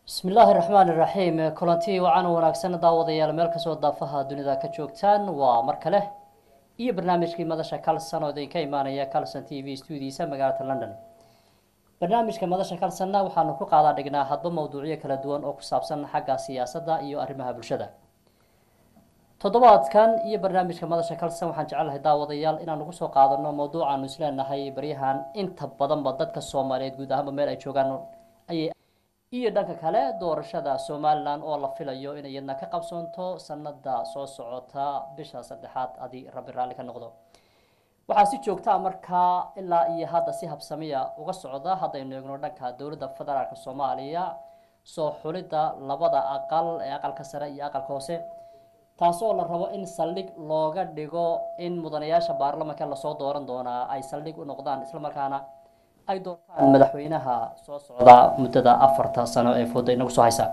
bismi illaahi raxmaan iraxiim kulanti wacan wanaagsan daawadayaal meel kastoo daafaha dunida ka joogtaan waa mar kale iyo barnaamijkii madasha calson oo idinka imaanaya calson t v stuudiisa magaalada london barnaamijka madasha calsonna waxaanu ku qaadaa dhignaa hadba mawduucyo kala duwan oo ku saabsan xagga siyaasadda iyo arrimaha bulshada toddobaadkan iyo barnaamijka madasha calson waxaan jecelahay daawadayaal inaan ugu soo qaadano mawduucaanu isleenahay baryahan inta badanba dadka soomaaliyeed guud ahaanba meel ay joogaan ayay iyo dhanka kale doorashada somalilan oo la filayo inay iyadna ka qabsoonto sanada soo socota bisha saddexaad adi rabbi raalli ka noqdo waxaa si joogtaa markaa ilaa iyo hadda si habsamiya uga socda haddaynu eegno dhanka dowladda federaalk soomaaliya soo xulidda labada aqal ee aqalka sare iyo aqalka hoose taasoo la rabo in saldhig looga dhigo in mudanayaasha baarlamanka lasoo dooran doonaa ay saldhig u noqdaan islamarkaana ay doortaan madaxweynaha soo socda muddada afarta sano ee fooda inagu soo haysa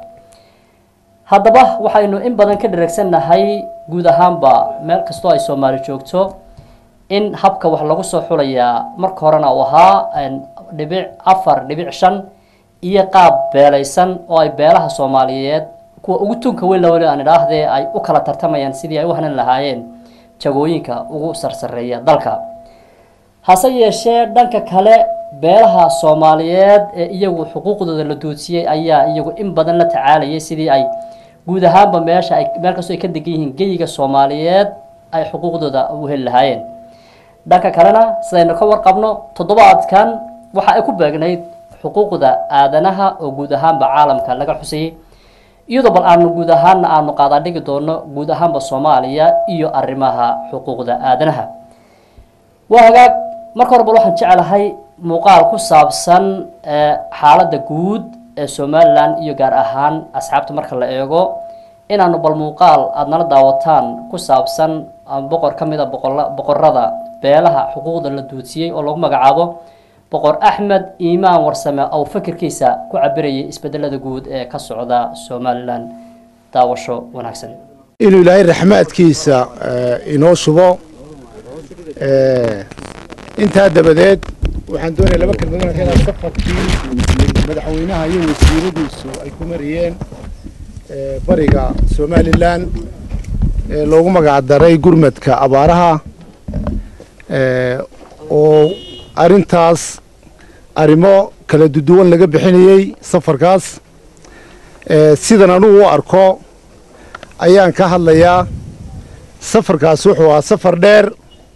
haddaba waxaynu in badan ka dhareegsannahay guud ahaanba meel kastoo ay soomaali joogto in habka wax lagu soo xulayaa marka horena uu ahaa dhibic afar dhibic shan iyo qaab beelaysan oo ay beelaha soomaaliyeed kuwa ugu tunka weyn laweli aan idhaahdee ay u kala tartamayaan sidii ay u hanan lahaayeen jagooyinka ugu sarsareeya dalka hase yeeshee dhanka kale beelaha soomaaliyeed ee iyagu xuquuqdooda la duudsiyey ayaa iyagu in badan la tacaalayay sidii ay guud ahaanba meesha ay meel kastoo ay ka degan yihiin geyiga soomaaliyeed ay xuquuqdooda u heli lahaayeen dhanka kalena sidaynu ka warqabno toddobaadkan waxa ay ku beegnayd xuquuqda aadanaha oo guud ahaanba caalamka laga xusayay iyadoo bal aanu guud ahaanna aanu qaadaa dhigi doono guud ahaanba soomaaliya iyo arrimaha xuquuqda aadanaha waa hagaag marka hore bal waxaan jecelahay muuqaal ku saabsan xaaladda guud ee somalilan iyo gaar ahaan asxaabta marka la eego inaanu bal muuqaal aada nala daawataan ku saabsan boqor ka mid a boqorada beelaha xuquuqda la duudsiyey oo lagu magacaabo boqor axmed iimaan warsame oo fikirkiisa ku cabirayay isbedelada guud ee ka socda somalilan daawasho wanaagsan inuu ilaahay raxmaadkiisa inoo shubo intaa dabadeed waxaan doonaya laba kelmadood inaad safarkii madaxweynaha iyo wasiiradiisu ay ku mariyeen bariga somalilan ee loogu magacdaray gurmadka abaaraha oo arrintaas arrimo kala duduwan laga bixinayey safarkaas sidan anugu u arko ayaan ka hadlayaa safarkaas wuxuu ahaa safar dheer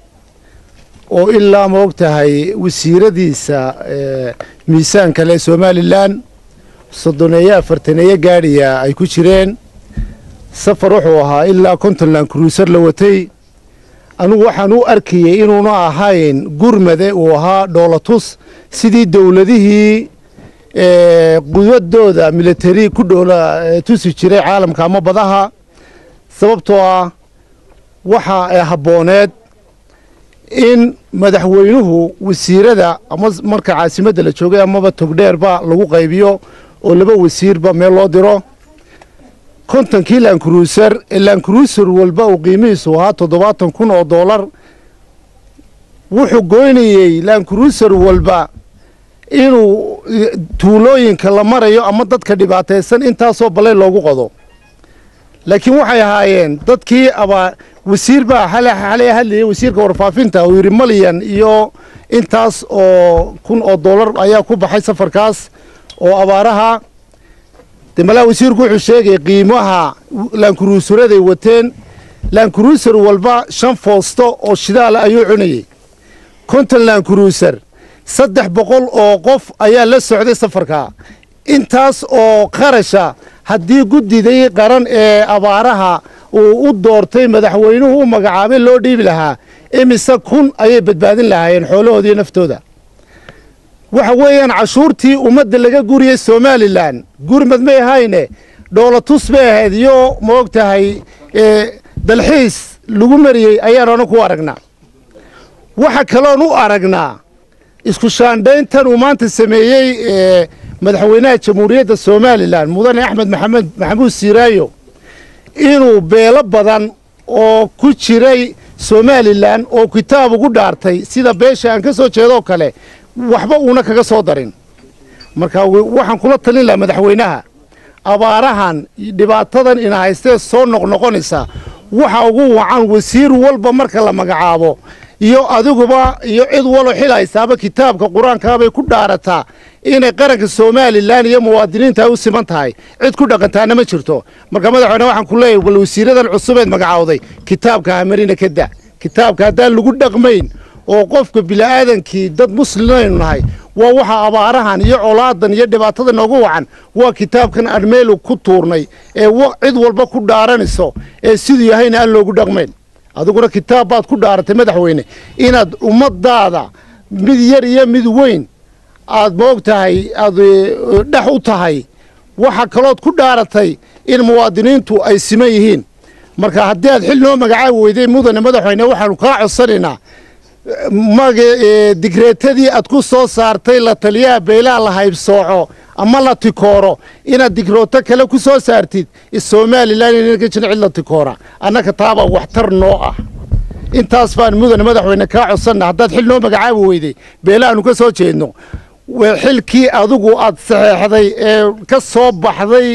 oo ilaa ma og tahay wasiiradiisa miisaanka leh somalilan soddoneeyo afartaneeyo gaadhiya ay ku jireen safar wuxuu ahaa ilaa contentland cruiser la watay anugu waxaan u arkayey inuuna ahayn gurmade uu ahaa dhoolatus sidii dowladihii quwadooda militari ku dhoola tusi jiray caalamka ama badaha sababtoo ah waxa habbooneed in madaxweynuhu wasiirada ama marka caasimadda la joogay amaba togdheerba lagu qaybiyo oo laba wasiirba meel loo diro kontonkii lankruuser ee lankruuser walba uu qiimihiisu ahaa toddobaatan kun oo doolar wuxuu goynayey lankruuser walba inuu tuulooyinka la marayo ama dadka dhibaataysan intaasoo ballay loogu qodo laakiin waxay ahaayeen dadkii abaa wasiir baa xalay hadlayay wasiirka warfaafinta uu yidhi malyan iyo intaas oo kun oo doolar ayaa ku baxay safarkaas oo abaaraha de malaa wasiirku wuxuu sheegay qiimaha laankuruusaraday wateen laankuruusar walba shan foosto oo shidaala ayuu cunayey konton laankuruusar saddex boqol oo qof ayaa la socday safarkaa intaas oo qarasha haddii guddidii qaran ee abaaraha uu u doortay madaxweynuhu u magacaabay loo dhiibi lahaa imise kun ayay badbaadin lahaayeen xoolahooda iyo naftooda waxa weeyaan cashuurtii ummadda laga guriyey somalilan gurmad may ahayne dhoolatus bay ahayd iyo ma og tahay dalxiis lagu mariyey ayaan ana ku aragnaa waxa kaloon u aragnaa isku shaandhayntan uu maanta sameeyey madaxweynaha jamhuuriyadda somalilan mudane axmed maxamed maxamuud siiraayo inuu beelo badan oo ku jiray somalilan oo kitaab ugu dhaartay sida beesha aan ka soo jeedoo kale waxba uuna kaga soo darin marka waxaan kula talin lahaa madaxweynaha abaarahan dhibaatadan ina haystee soo noqnoqonaysa waxa ugu wacan wasiir walba marka la magacaabo iyo adiguba iyo cid walo xil haysaaba kitaabka qur-aankaabay ku dhaarataa inay qaranka somalilan iyo muwaadiniinta ay u siman tahay cid ku dhaqantaana ma jirto marka madaxweyne waxaan ku leeyahay bal wasiiradan cusubeed magacaawday kitaabka hamarina ka da kitaabka haddaan lagu dhaqmayn oo qofka bini'aadankii dad muslimaynu nahay waa waxa abaarahan iyo colaadan iyo dhibaatada noogu wacan waa kitaabkan aan meel ku tuurnay ee cid walba ku dhaaranayso ee siduu yahayna aan loogu dhaqmayn adiguna kitaab baad ku dhaaratay madaxweyne inaad ummadaada mid yar iyo mid weyn aad moog tahay aad dhex u tahay waxa kalood ku dhaaratay in muwaadiniintu ay siman yihiin marka haddii aad xil noo magacaabi weyday mudane madaxweyne waxaanu kaa codsanaynaa maga digreetadii aad ku soo saartay la taliyaha beelaha la haybsooco ama la tikooro inaad digrooto kale ku soo saartid somalilan inaan ka jirin cid la tikoora annaka taabaa waxtar noo ah intaas baan mudane madaxweyne kaa codsanna haddaad xil noo magacaabi weyday beelahaanu ka soo jeedno xilkii adigu aad saxeexday ee ka soo baxday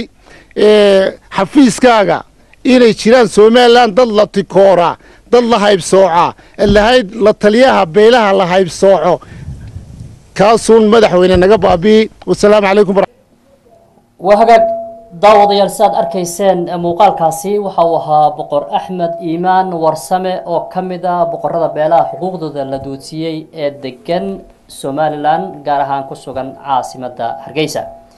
xafiiskaaga inay jiraan somalilan dad la tikoora dad la haybsooca lahayd la taliyaha beelaha la haybsooco kaasuun madaxweyne naga baabi'i wasalaamu calaykum waa hagaag daawadayaal si aad arkayseen muuqaalkaasi waxa uu ahaa boqor axmed iimaan warsame oo ka mid a boqorada beelaha xuquuqdooda la doodsiiyey ee degan somalilan gaar ahaan ku sugan caasimada hargeysa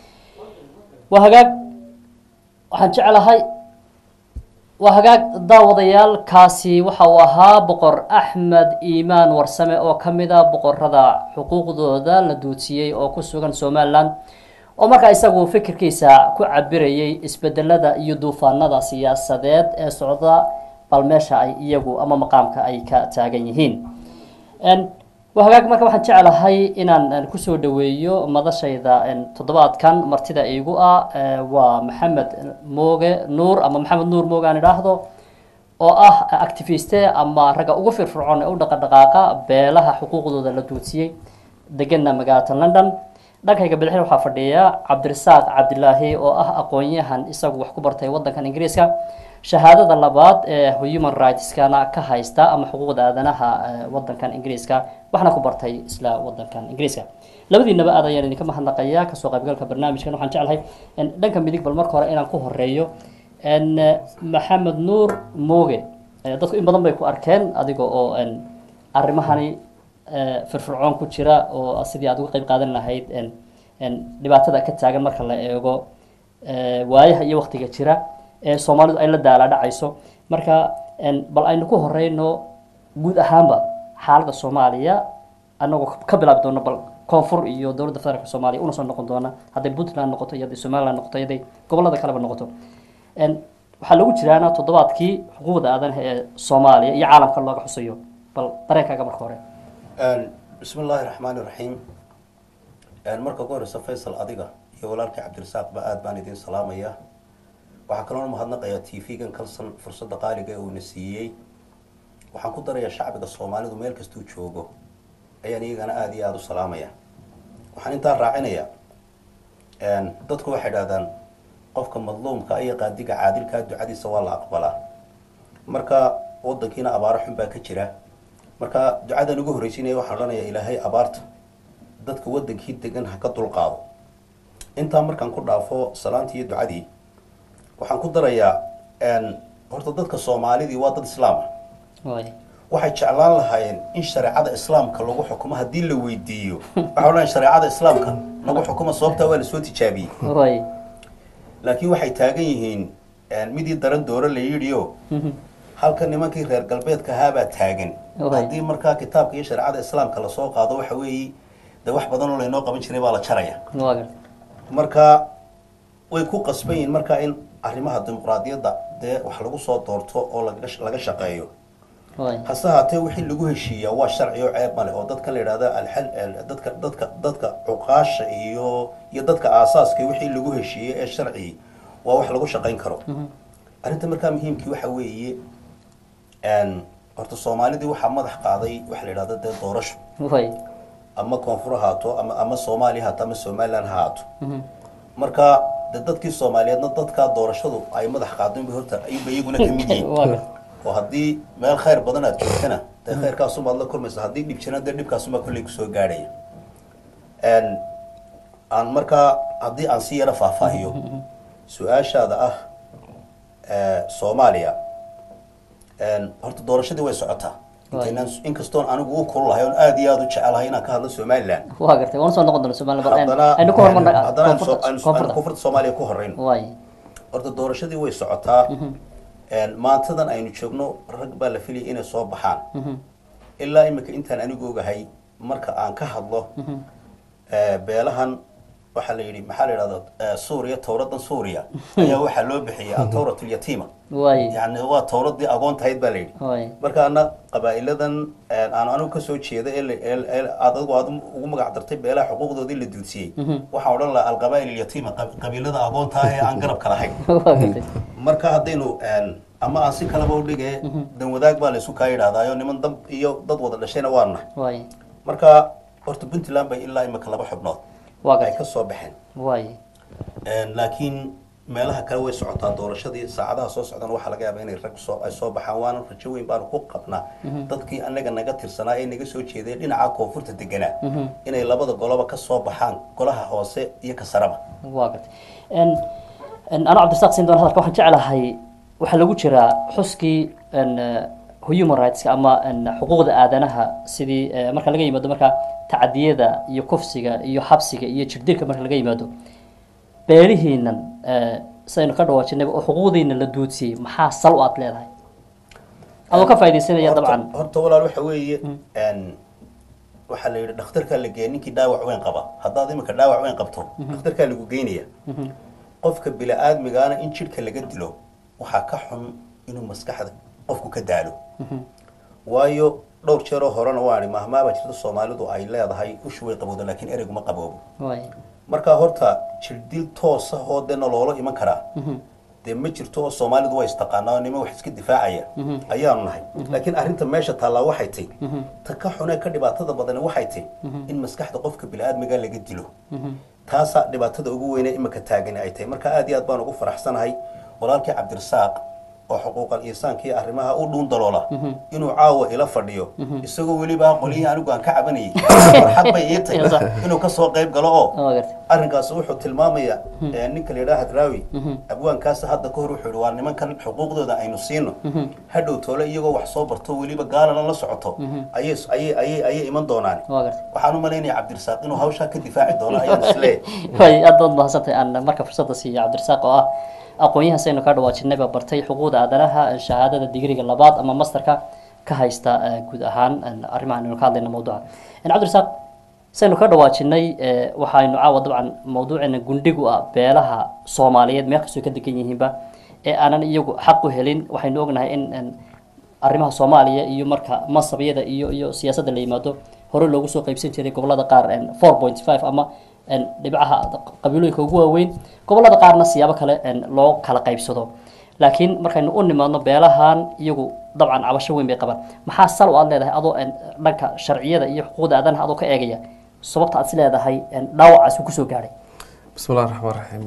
waa hagaag waxaan jeclahay waa hagaag daawadayaal kaasi waxa uu ahaa boqor axmed iimaan warsame oo ka mid a boqorada xuquuqdooda la doodsiiyey oo ku sugan somalilan oo markaa isagu fikirkiisa ku cabirayay isbedelada iyo duufaanada siyaasadeed ee socda bal meesha ay iyagu ama maqaamka ay ka taagan yihiin waa hagaag marka waxaan jeclahay inaan kusoo dhaweeyo madashayda toddobaadkan martida iigu ah waa maxamed mooge nuur ama maxamed nuur mooge aan idhaahdo oo ah activiste ama ragga ugu firfircoon ee u dhaqadhaqaaqa beelaha xuquuqdooda la duudsiyey degana magaalada london dhankayga bidixin waxaa fadhiya cabdirasaaq cabdilaahi oo ah aqoon-yahan isagu wax ku bartay wadankan ingiriiska shahaadada labaad ee human rightskana ka haysta ama xuquuqda aadanaha wadankan ingiriiska waxna ku bartay isla wadankan ingiriiska labadiinaba aad ayaan idinka mahadnaqayaa kasoo qaybgalka barnaamijkan waxaan jeclahay dhanka midig bal marka hore inaan ku horeeyo maxamed nuur mooge dadku in badan bay ku arkeen adiga oo arrimahani firfircoon ku jira oo sidii aad uga qeyb qaadan lahayd dhibaatada ka taagan marka la eego waayaha iyo waktiga jira ee soomaalidu ay la daala dhacayso marka bal aynu ku horeyno guud ahaanba xaaladda soomaaliya anagoo ka bilaabi doono bal koonfur iyo dowladda federaalk soomaaliya una soo noqon doona hadday puntland noqoto iyo hadday somaliland noqoto iyo hadday gobolada kaleba noqoto waxaa lagu jiraana toddobaadkii xuquuqda aadanaha ee soomaaliya iyo caalamka looga xusayo bal dareenkaaga marka hore bismi illaahi raxmaani raxiim marka ugu horeysa faysal adiga iyo walaalkii cabdirasaaqba aada baan idiin salaamaya waxaa kaloo mahadnaqayaa t v-gan kalsan fursadda qaaliga ee uuna siiyey waxaan ku darayaa shacbiga soomaalidu meel kastuu joogo ayaan iyagana aada iyo aada u salaamaya waxaan intaa raacinayaa dadku waxay idhahdaan qofka madluumka iyo qaadiga caadilkaa ducadiisa waa la aqbalaa marka wadankiina abaaro xun baa ka jira marka ducadan ugu horreysiinaya waxaan odhanayaa ilaahay abaarta dadka wadankii degan ha ka dulqaado intaa markaan ku dhaafo salaantii iyo ducadii waxaan ku darayaa horta dadka soomaalidii waa dad islaam ah waxay jeclaan lahaayeen in shareecada islaamka lagu xukumo haddii la weydiiyo waxay odhanaya shareecada islaamka lagu xukumo sababtaa waa lasoo tijaabiyey laakiin waxay taagan yihiin midii daran dooro la yidhiyo halka nimankii reer galbeedka ahaabaa taagan haddii markaa kitaabka iyo shareecada islaamka lasoo qaado waxa weeye de wax badan oo laynoo qaban jiray baa la jaraya marka way ku qasban yihiin markaa in arrimaha dimuqraadiyadda dee wax lagu soo doorto oo laga shaqeeyo hase haatee wixii lagu heshiiyaa waa sharci oo ceeb male oo dadkan la yidhahda alxal dadka dadka dadka cuqaasha iyo iyo dadka aasaaska wixii lagu heshiiyey ee sharci waa wax lagu shaqayn karo arrinta markaa muhiimkii waxa weeye horta soomaalidii waxaa madax qaaday waxa la yidhahda dee doorasho ama koonfur haato ama ama soomaaliya haato ama somaliland ha haato marka de dadkii soomaaliyeedna dadkaa doorashadu ay madax qaadeen bay horta ayuunba iyaguna ka mid yihiin waa gartay oo haddii meel khayr badan aad joogtana dee khayrkaasumaad la kulmaysa haddii dhib jirana dee dhibkaasumaa kolley kusoo gaadhaya Een, aan markaa haddii aan si yara faahfaahiyo su-aashaada ah ee, soomaaliya een, horta doorashadii way socotaa Waay. intaynaan inkastoon anigu u kululahay oon aad iyo aad u jecelahay inaan ka hadlo somaliland waa gartay waan soo noqon doona somaliland bal haddana aynu ku hormarna haddana aan soo- koonfurta aan- aan koonfurta koonfurta soomaaliya ku horeyno waay horta doorashadii way socotaa Een, maantadan aynu joogno rag baa la filayay inay soo baxaan ilaa imika intaan anigu ogahay marka aan ka hadlo ee, beelahan waxaa la yidhi maxaa la yidhahda ee, suuriya towradan suuriya ayaa waxaa loo bixiyay atowratul yatiima waay yacni waa towradii agoon tahayd baa la yidhi waay marka ana qabaa'iladan een, aan anigu kasoo jeeda ee la- ee- ee aad adigu aad ugu magac dartay beelaha xuquuqdoodii la duudsiyey waxaan odhan lahaa alqabaa'il alyatiima qab- qabiilada agoonta ah ee aan garabka lahayn waa gartay marka haddaynu een, ama aan si kaleba udhige dan wadaag baa laysu kaa yidhahdaayo niman dab iyo dad wada dhashayna waa nahay waay marka horta puntland bay ilaa imika laba xubnood waa ay gartay ka soo baxeen waay Een, laakiin meelaha kale way socotaa doorashadii saacadaha soo socdana waxaa laga yaabaa inay rag soo ay soo baxaan waana rajo weyn baanu ku qabnaa dadkii anaga naga tirsanaa ee naga soo jeeday dhinaca koonfurta deganaa inay labada goloba ka soo baxaan golaha hoose iyo ka saraba waa gartay n n anoo cabdirasaaq siin doona hadalka waxaan jeclahay waxaa lagu jiraa xuskii n human rightska ama n xuquuqda aadanaha sidii eh, marka laga yimaado marka tacadiyada iyo kufsiga iyo xabsiga iyo jirdilka marka laga yimaado beelihiinan eh, sidaynu ka dhawaajinayba oo xuquuqdiina la duudsiyey maxaa sal u aad leedahay adoo ka faaidaysanaya Horta- dabcan horta walaal waxa weeye een, waxaa la yidhi dhakhtarkaa la geeya ninkii dhaawac weyn qaba haddaad imika dhaawac weyn qabto dhakhtarkaa lagu geynaya qofka bili-aadmigaana in jidhka laga dilo waxaa ka xun inuu maskaxda qofku ka daalo waayo dhowr jeeroo horena waan idhi mahmaabaa jirta soomaalidu ay leedahay ushu way qabowda laakiin ereyguma qaboobo waay marka horta jirdil toosa oo dee noloolo iman karaa dee ma jirto oo soomaalidu waa istaqaanaa oo niman wax iska difaacaya ayaanu nahay laakiin arrinta meesha taallaa waxay tay ta ka xunee ka dhibaatada badani waxay tay in maskaxda qofka bili-aadmiga laga dilo taasaa dhibaatada ugu weyne imika taagani ay tahay marka aad iyo aad baan ugu faraxsanahay walaalkii cabdirasaaq oo xuquuqal insaanka iyo arrimaha u dhuun daloola inuu caawa ila fadhiyo isagoo weliba qolihii anigu aan ka cabanayay farxad bay ii tahay inuu kasoo qayb galo oo waa gartay arrinkaas wuxuu tilmaamayaa ee, ninka la yidhaha hadraawi abwaankaasa hadda ka hor wuxuu yihi waa nimankan xuquuqdooda aynu siino hadhow toole iyagoo wax soo barto weliba gaalana la socoto ayay ayay ayay ayay iman doonaan waa gartay waxaan u malaynaya cabdirasaaq inuu hawshaa ka difaaci doono ayaan isleeyahay way aad baad mahadsantahay aan marka fursadda siiya cabdirasaaq oo ah aqoon-yahan saynu ka dhawaajinay baa bartay xuquuqda aadanaha shahaadada digriga labaad ama masterka ka haysta eh, guud ahaan en, arrimahan aynu ka hadlayna mawduuca En, cabdirasaaq saynu ka dhawaajinay eh, waxaynu caawa dabcan mawduuceena gundhigu ah beelaha soomaaliyeed meel kastoo ka degan yihiinba ee aanan iyagu xaq u helin waxaynu ognahay in en, arrimaha soomaaliya iyo marka masabyada iyo iyo siyaasadda la yimaado hore loogu soo qaybsan jiray gobolada qaar four point five ama en, dhibcaha qabiilooyinka ugu waaweyn gobolada qaarna siyaabo kale en, loo kala qaybsado laakiin markaynu u nimaadno beelahan iyagu dabcan cabasho weyn bay qabaan maxaa sal u aad leedahay adoo en, dhanka sharciyada iyo xuquuqda aadanaha adoo ka eegaya sababta aad is leedahay en, dhaawacaas uu kusoo gaadhay bismi illahi raxmaan raxiim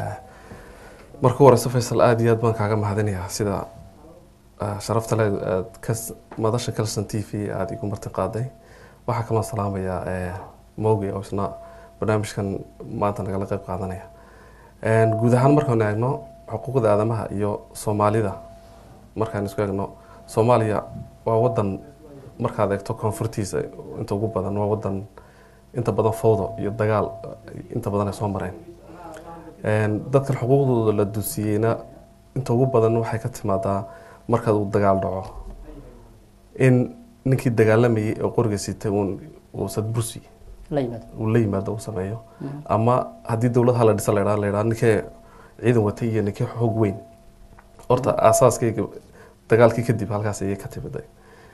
marka u horeysa faysal aada iyo aad baan kaaga mahadinayaa sida eh, sharafta le aad ka madasha calson t v aada igu marti qaaday waxaa kaloo salaamayaa eh, mowgay oo isna barnaamijkan maanta nagala qeyb qaadanaya guud ahaan markaan eegno xuquuqda aadamaha iyo soomaalida markaan isku eegno soomaaliya waa wadan markaad eegto koonfurtiisa inta ugu badan waa wadan inta badan fowdo iyo dagaal eh, inta badan ay soo mareen dadkan xuquuqdooda la dusiiyeyna inta ugu badan waxay ka timaadaa markaad uu dagaal dhaco in ninkii dagaalamayay oo qoriga sitay uun uu sadbursi la yimaado uu la yimaado uu sameeyo ama haddii dowlad hala dhisa laydhaa laydhaa ninkee ciidan watay iyo ninkee xoog weyn horta aasaaskayga dagaalkii kadib halkaas ayay ka timiday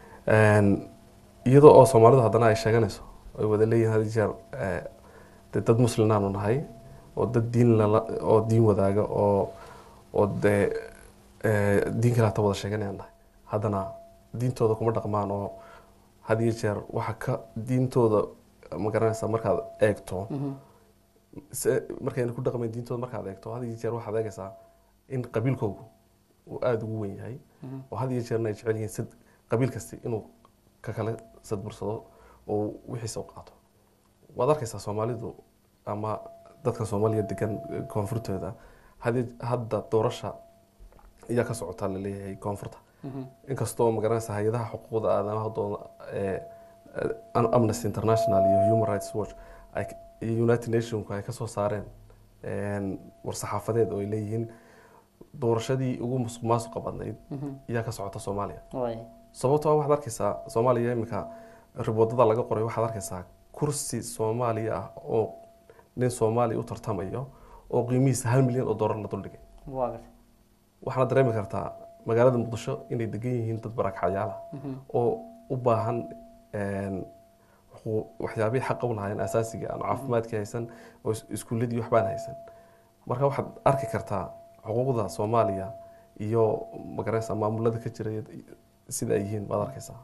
iyadoo oo soomaalidu haddana ay sheeganayso ay wada leeyihin had iyo jeer eh, dee dad muslimaanu nahay oo dad diin lala oo diin wadaaga oo oo dee eh, diin kale hata wada sheeganayaan nahay haddana diintooda kuma dhaqmaan oo had iyo jeer waxa ka diintooda ma garanaysaa markaad eegto se- markayna ku dhaqmayn diintooda markaad eegto had iyo jeer waxaad eegaysaa in qabiilkoogu uu aada ugu weyn yahay oo had iyo jeerna ay jecel yihiin sad qabiil kasti inuu ka kale sadbursado oo wixiisa u qaato waad arkaysaa soomaalidu ama dadka soomaaliya degan eh, koonfurtooda hadi- hadda doorasha ayaa ka socotaa laleeyahay koonfurta inkastoo magaranaysa hay-adaha xuquuqda aadamaha doona ee eh, amnesty international iyo human rights watch ay iyo united nationku ay kasoo saareen een, war-saxaafadeed oo ay leeyihiin doorashadii ugu musuq maasuqa badnayd ayaa ka socota soomaaliya way sababtoo ah waxaad arkaysaa soomaaliya iminka riboodada laga qoray waxaad arkaysaa kursi soomaaliya ah oo nin soomaaliya u tartamayo oo qiimihiisa hal milyan oo doolar la duldhigay waa gartay waxaana dareemi kartaa magaalada muqdisho inay degan yihiin dad barakacyaal ah oo u baahan een, waxuu- waxyaabihii xaqa u lahaayeen asaasiga aan caafimaadkii haysan oo is- iskuuladii waxbaan haysan marka waxaad arki kartaa xuquuqda soomaaliya iyo magaranaysa maamulada ka jira sida ay yihiin baad arkaysaa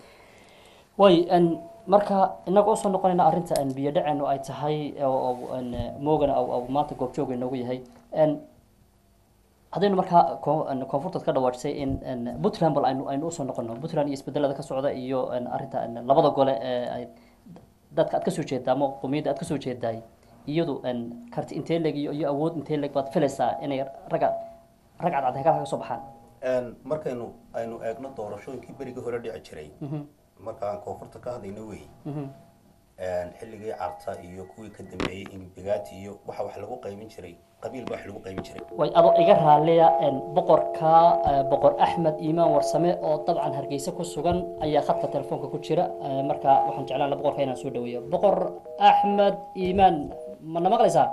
way n marka inaga usoo noqonayna arrinta n biyo dhaceenu ay tahay oo oo, n moogana oo oo maanta goobjooga inoogu yahay n haddaynu markaa ko- n koonfurtaad ka dhawaajisay in n puntland bal aynu aynu usoo noqono puntland iyo isbedelada ka socda iyo n arrinta n labada gole ee ay dadka aad kasoo jeedaa ama qowmiyadda aad kasoo jeedaay iyadu n karti intee leg iyo iyo awood intee leg baad filaysaa inay raga rag cadcad hegalka ka soo baxaan Een, markaynu aynu eegno doorashooyinkii berigii hore dhici jiray markaan koonfurta ka hadlayno wey Een, xilligii carta iyo kuwii ka dambeeyey imbigaati iyo waxa wax lagu qaybin jiray qabiil baa wax lagu qaybin jiray way adoo iga raaliya n boqorka eh, boqor axmed iimaan warsame oo dabcan hargeysa ku sugan ayaa khadka telefoonka ku jira Eh, marka waxaan jeclaan lahaa boqorka inaan soo dhaweeyo boqor axmed iimaan mana maqlaysaa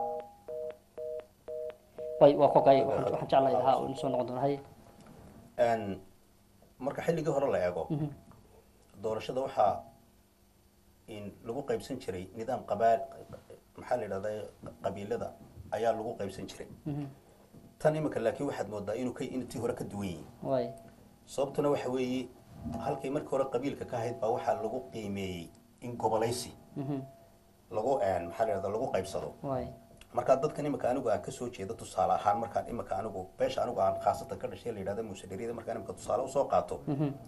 way waa kogay waxaan waxaan jeclahay ha inu soo noqon doona hay Een, marka xilligii hore la eego doorashada waxaa in lagu qaybsan jiray nidaam qabaal maxaa la yidhahdaa qabiilada ayaa lagu qaybsan jiray tan imika laakiin waxaad moodaa inuu ka intii hore ka duwan yihiin way sababtuna waxa weeye halkay markii hore qabiilka ka ahayd baa waxaa lagu qiimeeyey in gobolaysi lagu een, maxaa la yidhahdaa lagu qaybsado way markaa dadkan imika anigu aan kasoo jeedo tusaale ahaan markaan imika anigu beesha anigu aan khaasatan ka dhashay la yidhahda muushadariyada markaan imika tusaale usoo qaato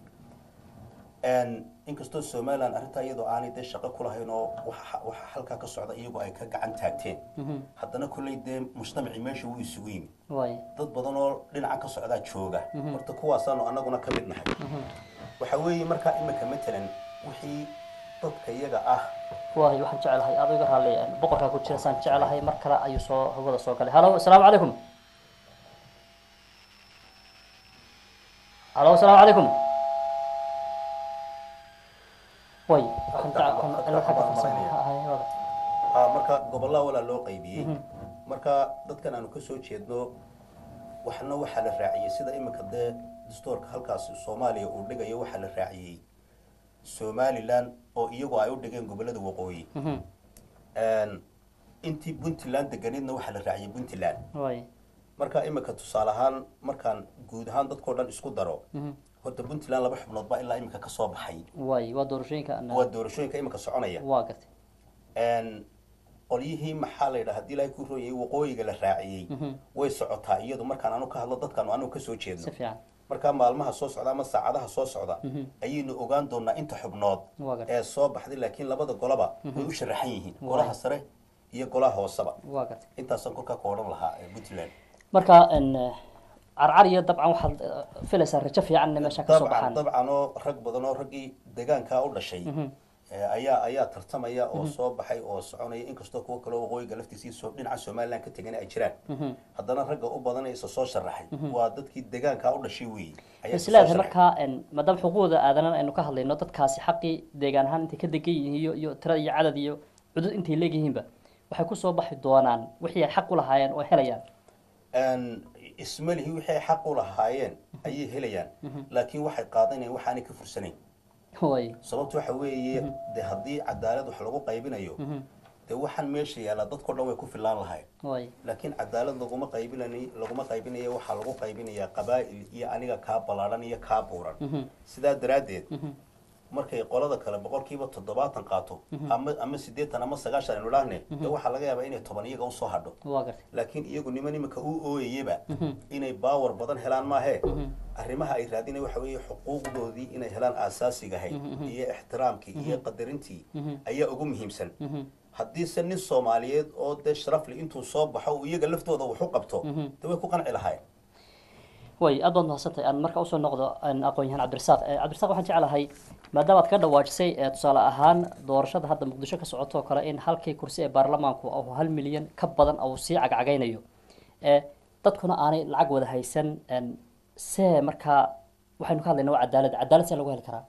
Een, inkastoo somaliland arrintaa iyadoo aanay dee shaqo ku lahayn oo waxa waxa halkaa ka socda iyagoo ay ka gacan taagteen haddana kolley dee mujtamacii meesha wuu isugu yimi way dad badan oo dhinaca ka socdaa jooga horta kuwaasaanu annaguna ka mid nahay waxa weeye markaa imika matalan wixii dadka iyaga ah way waxaan jecelahay adoo iga raaliya n boqorkaa ku jira saan jecelahay mar kale ayuu soo hawada soo galay halo asalaamu calaykum halo asalaamu calaykum way waxaan jecel waxaan cilad xagga farsamo hay wada ah, marka gobollaa walaa loo qaybiyey marka dadkan aanu kasoo jeedno waxna waxaa la raaciyey sida imika dee dastuurka halkaas soomaaliya uu dhigayo waxaa la raaciyey somaliland oo iyagu ay u dhigeen gobollada waqooyi Een, intii puntland deganeedna waxaa la raaciyey puntland way marka imika tusaale ahaan markaan guud ahaan dadkao dhan isku daro horta puntland laba xubnood baa ilaa imika kasoo baxay way waa doorashooyinka ana- waa doorashooyinka imika soconaya waa gartay Een, qolyihii maxaa la yidhaha haddii ilaahay ku rooyay waqooyiga la raaciyey way socotaa iyadu markaan anu ka hadlo dadkaanu anu kasoo jeedno si fiican markaa maalmaha soo socda ama saacadaha soo socda ayaynu ogaan doonaa inta xubnood waa gartay ee soo baxday laakiin labada golaba way u sharaxan yihiin golaha sare iyo golaha hooseba waa gartay intaasaan kolkaa ka odhan lahaa ee puntland marka n carcar iyo dabcan waxaad eh, filaysaa rajo fiican inay meesha ka soo dabcan baxaan dabcan oo rag badan oo raggii deegaankaa u dhashay ee ayaa ayaa tartamaya oo soo baxay oo soconaya inkastoo kuwo kale oo waqooyiga laftiisii soo dhinaca somaliland ka tegan ay jiraan haddana ragga u badan ee isa soo sharaxay waa dadkii deegaankaa u dhashay weeye ayaa isa soo isleedahay sharaxay. markaa n maadaama xuquuqda aadanan aynu ka hadlayno dadkaasi xaqii deegaan ahaan intay ka degan yihiin iyo iyo tirada iyo cadad iyo cudud intay leegyihiinba waxay kusoo baxi doonaan wixii ay xaq u lahaayeen oo helayaan Een, ismalihii wixii ay xaq u lahaayeen ayay helayaan laakiin waxay qaadanayaan waxaanay ka fursanayn way sababtu waxa weeye de haddii cadaalad wax lagu qaybinayo dee waxaan meesha yaalla dadkao dhan way ku filaan lahayn way laakiin cadaalad laguma qaybinay laguma qaybinayo waxaa lagu qaybinayaa qabaa'il iyo aniga kaa ballaadhan iyo kaa buuran sidaa daraaddeed markay qolada kale boqolkiiba toddobaatan qaato ama ama siddeetan ama sagaashan aynu dhaahne de waxaa laga yaabaa inay toban iyaga usoo hadho waa gartay laakiin iyagu niman iminka u ooyayaba inay baawar badan helaan maahe arrimaha ay raadinay waxa weeye xuquuqdoodii inay helaan aasaasiga ahayd iyo ixtiraamkii iyo qadarintii ayaa ugu muhiimsan haddiise nin soomaaliyeed oo dee sharafli intuu soo baxo uu iyaga laftooda wax u qabto de way ku qanci lahaayeen way aad baad mahadsantahay aan marka usoo noqdo aan aqoon-yahaan cabdirasaaq Eh, cabdirasaaq waxaan jeclahay maadaama aad ka dhawaajisay eh, tusaale ahaan doorashada hadda muqdisho ka socoto oo kale in halkii kursi ee baarlamaanku uu hal milyan ka badan uu sii cagcagaynayo Eh, dadkuna aanay lacag wada haysan en, see markaa waxaynu ka hadlaynaa waa cadaalad cadaalad see lagu heli karaa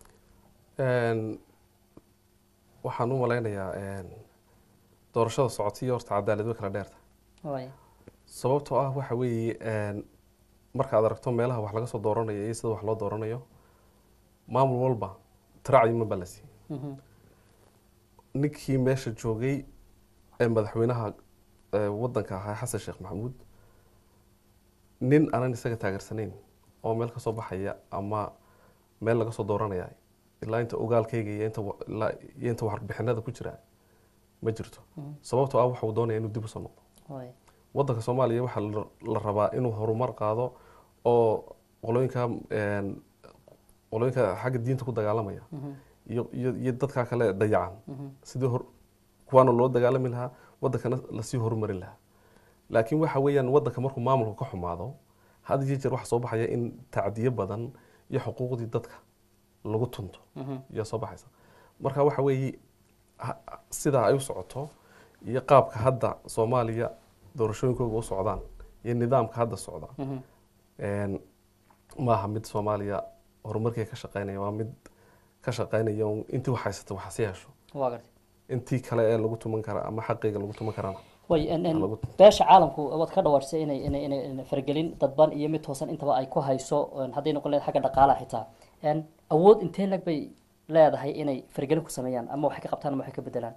Een, waxaan u malaynayaa een, doorashada socotay horta cadaalad way kala dheerta way sababtoo ah waxa weeye een, markaad aragto meelaha wax laga soo dooranayo iyo sida wax loo dooranayo maamul walba tiraacdima baa la siiyey Mhm. ninkii meesha joogay ee madaxweynaha ee wadanka ahaa xasan sheekh maxamuud nin aanan isaga taageersanayn oo meel kasoo baxaya ama meel laga soo dooranaya ilaa inta ogaalkayga iyo inta wa- ilaa iyo inta warbixinada ku jira ma jirto sababtoo ah waxuu doonaya inuu dib usoo noqdo way wadanka soomaaliya waxaa la- la rabaa inuu horumar qaado oo qolooyinka een, qolooyinka xagga diinta ku dagaalamaya iyo iyo iyo dadka kale dayacan sidii hor kuwaana loo dagaalami lahaa wadankana lasii horumarin lahaa laakiin waxa weeyaan wadanka markuu maamulka ka xumaado had iyo jeer waxaa soo baxaya in tacdiyo badan iyo xuquuqdii dadka lagu tunto ayaa soo baxaysa marka waxa weeye ha- sidaa ay u socoto iyo qaabka hadda soomaaliya doorashooyinkooga u socdaan iyo nidaamka hadda socda een, maaha mid soomaaliya horumarkii ka shaqeynaya waa mid ka shaqeynaya un intii wax haysata wax hasi yeesho waa gartay intii kale ee lagu tuman kara ama xaqeyga lagu tuman karana way en en Lagu- beesha caalamku waad ka dhawaajisay inay inay inay inay faragelin dadban iyo mid toosan intaba ay ku hayso en hadday noqon leedahay xagga dhaqaalaha xitaa en awood intee lag bay leedahay inay faragelin ku sameeyaan ama waxay ka qabtaan ama waxay ka bedelaan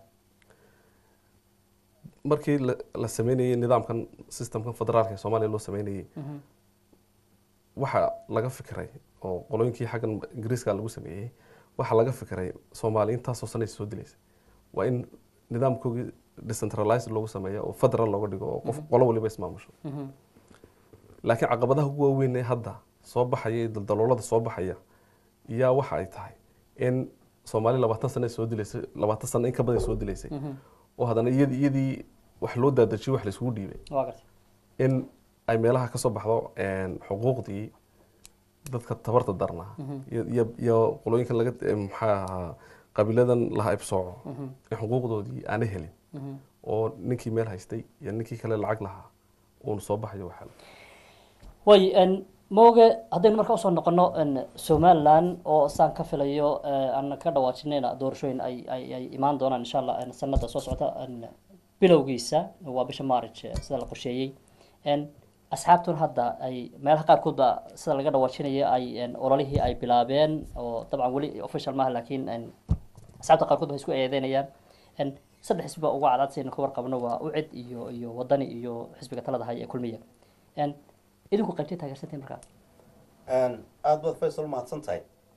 markii la- la sameynayay nidaamkan systemkan federaalka ee soomaaliya loo sameynayay waxaa laga fikiray oo qolooyinkii xaggan ingiriiska lagu sameeyey waxaa laga fikiray soomaali intaasoo sanay soo dilaysa waa in nidaamkoogii decentralized loogu sameeyo oo federal looga dhigo oo qof qolo waliba ismaamusho laakiin caqabadaha ugu waaweyn ee hadda soo baxaya ee daldaloolada soo baxaya yaa waxa ay tahay in soomaali labaatan sano ay soo dilaysay labaatan sano in ka badan ay soo dilaysay oo haddana iyadii iyadii wax loo daadajiyay wax laisugu dhiibay waa gartay in ay meelaha kasoo baxdo een, xuquuqdii dadka tabarta darnaa iyo- iyo iyo qolooyinkan laga eh, maxaa ahaa qabiiladan laha ibsooco in xuquuqdoodii aanay helin oo ninkii meel haystay iyo ninkii kale lacag lahaa uun soo baxayo waxaa way en mooge haddaynu marka usoo noqono en somaliland oo saan ka filayo eh, aan ka dhawaajinayna doorashooyin ay ay ay imaan doonaan insha allah en sanada soo socota en bilowgiisa waa bisha march eh, sida la qorsheeyey en asxaabtuna hadda ay meelaha qaarkood ba sida laga dhawaajinaya ay en ololihii ay bilaabeen oo dabcan weli official maaha laakiin en asxaabta qaarkood waxay isku eedeynayaan en saddex xisbi baa ugu cadcad sidaynu ka warqabno waa ucid iyo iyo wadani iyo xisbiga talada haya ee kulmiya en idinku qaybtay taageersantiin markaa aada baad faysal mahadsan tahay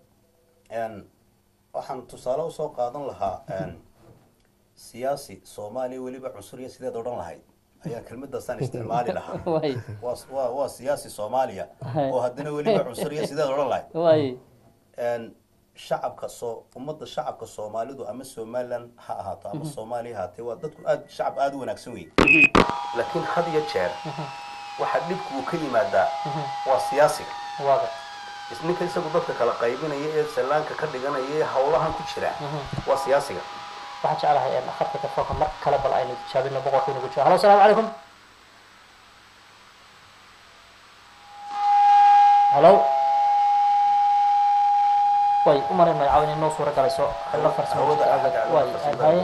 waxaan tusaale usoo qaadan lahaa siyaasi soomaaliya weliba cunsuriya sideed odhan lahayd ayaa kelmadaasaan isticmaali lahaa way waa waa waa siyaasi soomaaliya oo haddana weliba cunsuriya sideed odhan lahayd way shacabka soo ummadda shacabka soomaalidu ama somaliland ha ahaato ama soomaaliya ha ahaatee waa dadku aad shacab aada u wanaagsan wey laakiin had iyo jeer waxa dhibku uu ka yimaadaa waa siyaasiga waaga ninka isagu dadka kala qaybinaya ee sallaanka ka dhiganaya ee hawlahan ku jira waa siyaasiga waxaan jeclahay in khadka telefoonka mar kale bal aynu tijaabino boqorka inagu jiro halo asalaamu calaykum halo way u malayn magacaabo inay noo suura galayso la farsamo hawada way haye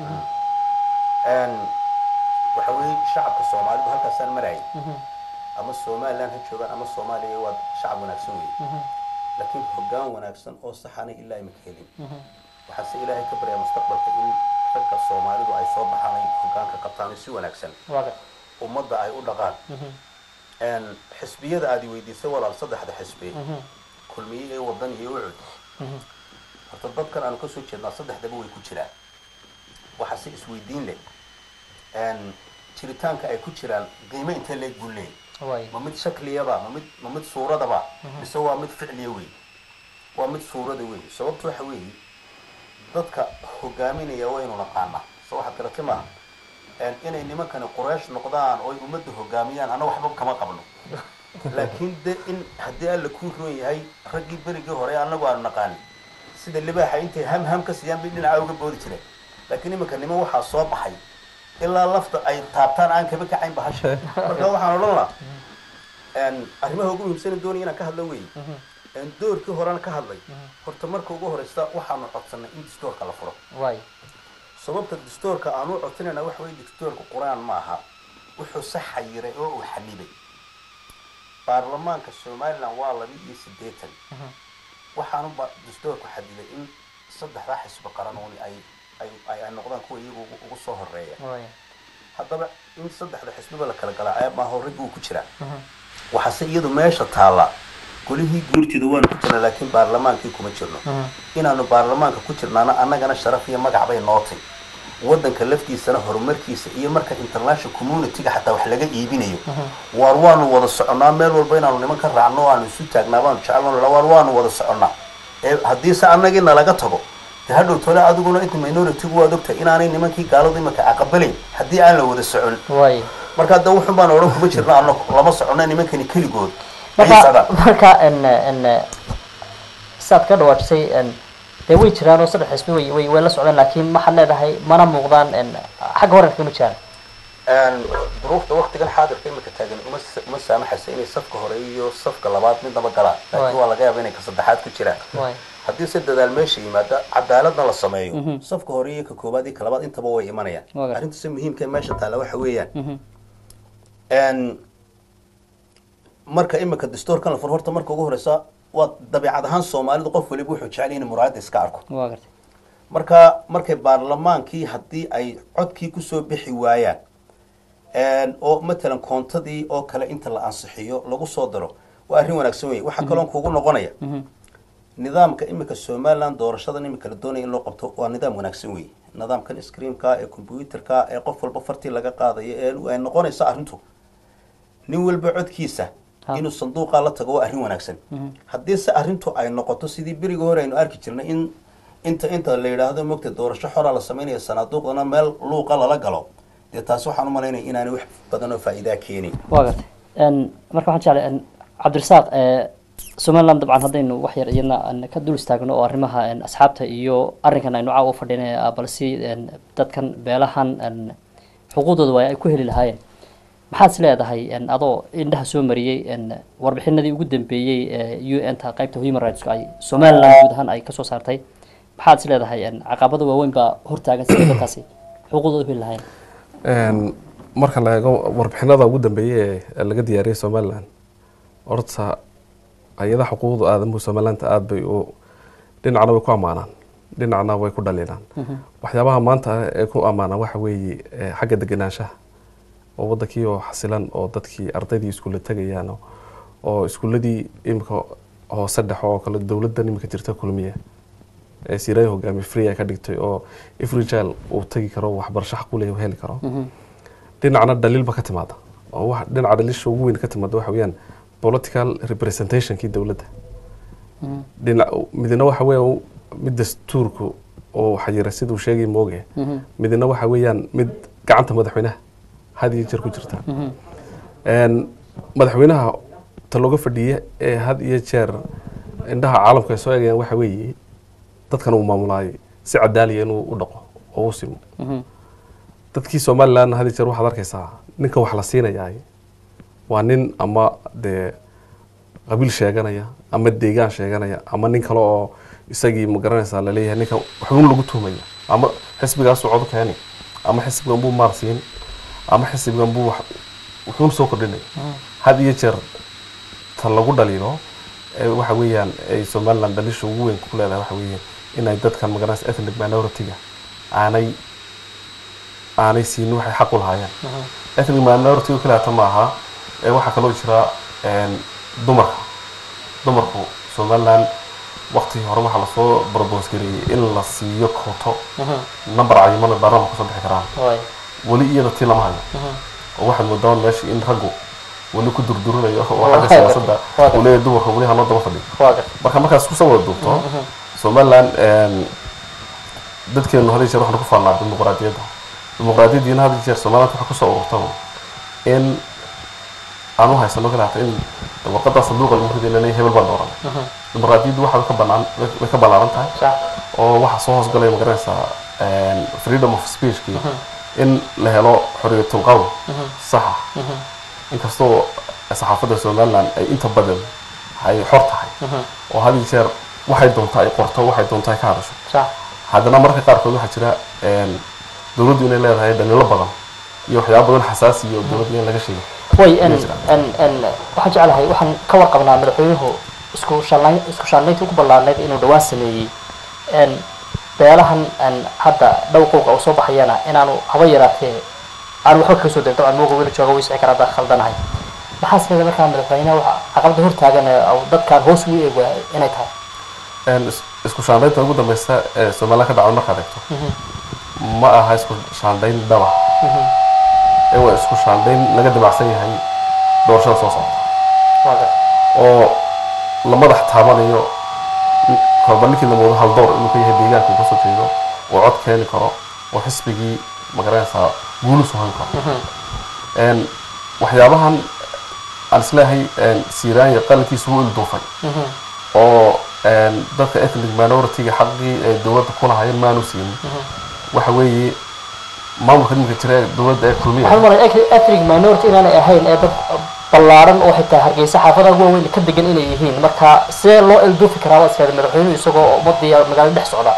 waxa weeye shacabka soomaalidu halkaasaan marayay ama somaliland ha joogaan ama soomaaliya waa shacab wanaagsan wey laakiin hoggaan wanaagsan oo saxana ilaa ima ka helin waxaase ilaahay ka baryaa mustaqbalka in ragga soomaalidu ay soo baxaan ay hoggaanka qabtaan oo si wanaagsan waaga ummadda ay u dhaqaan xisbiyada aad i weydiisay walaal saddexda xisbi kulmiye ee wadan iyo ucud horta dadkan aanu kasoo jeednaa saddexdaba way ku jiraan waxaa si isweydiin leh n jiritaanka ay ku jiraan qiimo intee leeg buu leeyahy way ma mid shakliyaba ma mid ma mid suuradaba mise waa mid ficliya wey waa mid suurada wey sababtu waxa weeye dadka hogaaminaya waynu naqaanaa so waxaad garata maaha n inay nimankani quraysh noqdaan oo ay ummadda hogaamiyaan anna waxba kama qabno laakiin de in haddii alla kuu roon yahay raggii berigii hore annagu aanu naqaanin sida libaaxa intay ham ham ka siiyaan bay dhinaca uga boodi jireen laakiin iminka niman waxaa soo baxay ilaa lafta ay taabtaan aan kaba kacayn bahasha marka waxaan odhan lahaa n arrimaha ugu muhiimsan doonaya inaan ka hadla wey n doorkii horena ka hadlay horta marka ugu horeysa waxaanu codsanay in distoorka la furo way sababta distoorka aan u codsanayna waxa weye distoorka qur-aan ma aha wuxuu se xayiray oo uu xanibay baarlamaanka somalilan waa laba iyo siddeetan waxaanu ba distoorku xadibay in saddexdaa xisbi qaranooni ay ay ay ay noqdaan kuwa iyagu ugu- ugu soo horeeya way haddaba in saddexda xisbiba la kala galaa ceeb maaha raggi uu ku jiraa waxaase iyadu meesha taalla golihii guurtida waanu ku jirnaa laakiin baarlamaankii kuma jirno inaanu baarlamaanka ku jirnaana annagana sharaf iyo magac bay nootay waddanka laftiisana horumarkiisa iyo marka international community-ga xataa wax laga iibinayo waar waanu wada soconnaa meel walba inaanu niman ka raacno o aanu isu taagnaa baanu jecelno waar waanu wada soconnaa ee haddiise annagii nalaga tago de hadhow tole adiguna inta minority-gu waad ogtahay inaanay nimankii gaaladu imaka aqabalayn haddii aan la wada socon way marka hadda wuxun baan odhan kuma jirno annagu lama socono nimankani keligood ay marka socdaan marka n n saad ka dhawaajisay n dee way jiraan oo saddex xisbi way way way la socdaan laakiin waxaad leedahay mana muuqdaan n xagga hore kama jiraan Een, duruufta waktigan xaadirka imika taagan uma sa- uma saamaxaysa inay safka hore iyo safka labaad midnaba galaan laakiin Waay. waa laga yaaba inay ka saddexaad ku jiraan way haddii si dadaal meesha yimaada cadaaladna la sameeyo safka hore iyo ka koobaad iyo ka labaad intaba way imanayaan Waa gartay. arrinta si muhiimka ee meesha taalla waxa weeyaan Een, marka imika dastuurkan la furo horta marka ugu horeysa waa dabeecad ahaan soomaalidu qof waliba wuxuu jecel yahay in muraayada iska arko waa gartay marka markay baarlamaankii haddii ay codkii kusoo bixi waayaan een, oo matalan koontadii oo kale inta la ansixiyo lagu soo daro waa arrin wanaagsan wey waxaa kaloon kugu noqonaya nidaamka imika somaliland doorashadan imika la doonaya in loo qabto waa nidaam wanaagsan wey nidaamkan screamka ee computerka ee qof walba fartii laga qaadayo ee ay noqonaysa arrintu nin walba codkiisa Ha. inuu sanduuqa la tago waa arrin wanaagsan haddii se arrintu ay noqoto sidii berigii hore aynu arki jirnay in inta inta la yidhaahdo mogta doorasho xoraa la sameynaya sanaaduuqdana meel luuqa lala galo dee taasi waxaan u malaynaya inaanay wax badan oo faa'iidaa keenin waa gartay n marka waxaan jeclay n cabdirasaaq e somaliland dabcan haddaynu wax yar iyadna n ka dul istaagno oo arrimaha n asxaabta iyo arrinkan aynu caawa u fadhinay balse n dadkan beelahan n xuquuqdooda waa ay ku heli lahaayeen maxaad is leedahay n adoo indhaha soo mariyey n warbixinadii ugu dambeeyey ee u n ta qaybta human rights ay somaliland guud ahaan ay kasoo saartay maxaad is leedahay n caqabada waaweyn baa hortaagan sida dadkaasi xuquuqdooda u heli lahaayeen Een, marka la eego warbixinada ugu dambeeyay ee laga diyaariyey somaliland horta hay-adaha xuquuqda aadamuhu somaliland aada bay u dhinacna way ku ammaanaan dhinacna way ku dhaliilaan waxyaabaha maanta ee ku ammaanaan waxa weeye eh, xagga degenaanshaha oo wadankii oo xasilan oo dadkii ardaydii iskuulla tegayaan oo- oo iskuuladii imika hoose dhexe oo kale dowladdan imika jirta kulmiya ee siiraya hogaamiye free ay ka dhigtay oo every child uu tegi karo waxbarasho xaq u leeyahay uu heli karo dhinacna dhaliilba ka timaada oo wax dhinaca dhaliisha ugu weyn ka timaada waxa weeyaan political representationkii dowladda dhinac midna waxa weeye mid dastuurku oo xayira siduu sheegay mooge midna waxa weeyaan mid gacanta madaxweynaha had iyo jeer ku jirta Een, madaxweynaha ta looga fadhiye ee had iyo jeer indhaha caalamka ay soo eegayaan waxa weeye dadkan uu maamulaayay si cadaaliya inuu u dhaqo oo u simo dadkii somaliland had iyo jeer waxaad arkaysaa ninka wax la siinayaa waa nin ama dee qabiil sheeganaya ama deegaan sheeganaya ama nin kale oo isagii ma garanaysaa laleeyahay ninka waxuun lagu tuhmaya ama xisbigaasuu codo keeni ama xisbigan buu maar siin ama xisbigan buu wax- wuxuun soo kordhinaya had iyo jeer ta lagu dhaliilo ee waxa weeyaan ay somaliland dhalisha ugu weyn ku leedahay waxa weeyaan inay dadkan magaranaysa ethnic minority-ga aanay aanay siinin waxay xaq u lahaayeen ethnic minority kaleeta ma aha ee waxaa kaloo jira een, dumarka dumarku somaliland waqtigii hore waxaa lasoo barbos gareeyey in la siiyo kooto number cayiman oo baarlamaanka kusoo bixi karaan waay weli iyada tii lama hayo oo waxaad moodaa meesha in raggu weli ku durdurinayo oo Waa xagga gartay, siyaasadda waa gartay. uu leeyahay dumarka weli hanoo daba fadhiyo waa gartay marka markaas kusoo wada duubto somaliland een, dadkeenu had iyo jeer waxaan ku faanaa dimuqraadiyadda dimuqraadiyaddiina had iyo jeer somaliland waxaa kusoo ururtaba in aan u haysano kale hata in warqadaa sanduuqa lagu riday inay hebel baan dooran dimuqraadiyaddu waxaa ka banaan way ka ballaaran tahay sax oo waxaa soo hoosgalaya magaranaysaa een, freedom of speechki in la helo xorriyatul qowl saxa inkastoo saxaafadda somaliland ay inta badan ay xor tahay oo had iyo jeer waxay doontaa ay qorto waxay doontaa ay ka hadasho sax haddana marka qaarkood waxaa jira een, dowladdu inay leedahay dhaliilo badan iyo waxyaabo badan xasaasi iyo dowladda in laga sheego way n Ma jiraan. n n waxaan jeclahay waxaan ka warqabnaa madaxweynuhu isku shallayn isku shallayntii ugu ballaarnayd inuu dhawaan sameeyey n beelahan n hadda dhow qowqa uu soo baxayana inaanu haba yaraatee aanu waxba kaga soo darin dabcan mooga weli jooga wiisixi kara haddaan khaldanahay maxaa sideeda markaa madaxweynaha waxa caqabada hortaagan ee uu dadkaan hoos ugu eeg waaya inay tahay Een, is- isku shaandhaynta ugu dambeysa ee somaliland ka dhacda markaad eegto ma aha isku shaandhayn dhaba ee waa isku shaandhayn laga damacsan yahay doorashada soo socota waa gartay oo la madax taabanayo kolba ninkii lamoodo hal door inuu ka yahay deegaanka uu kasoo jeedo oo cod keeni karo oo xisbigii magaranaysaa guulu suhan karo Een, waxyaabahan aan isleeyahay een, siiraanya qalinkiisu wuu ilduufay oo een, dadka ethnic minority-ga xaqii ay dowladda ku lahaayeen maanu siinin waxa weeye maamulka nimanka jira ee dowladda ee kulmiya waxaan maray ethnic minority inaanay ahayn ee dad ballaaran oo xitaa hargeysa xaafadaha ugu waaweyn ka degan inay yihiin marka see loo ilduufi karaa waa iskaada madaxweynuhu isagoo ummadii magaalada dhex socda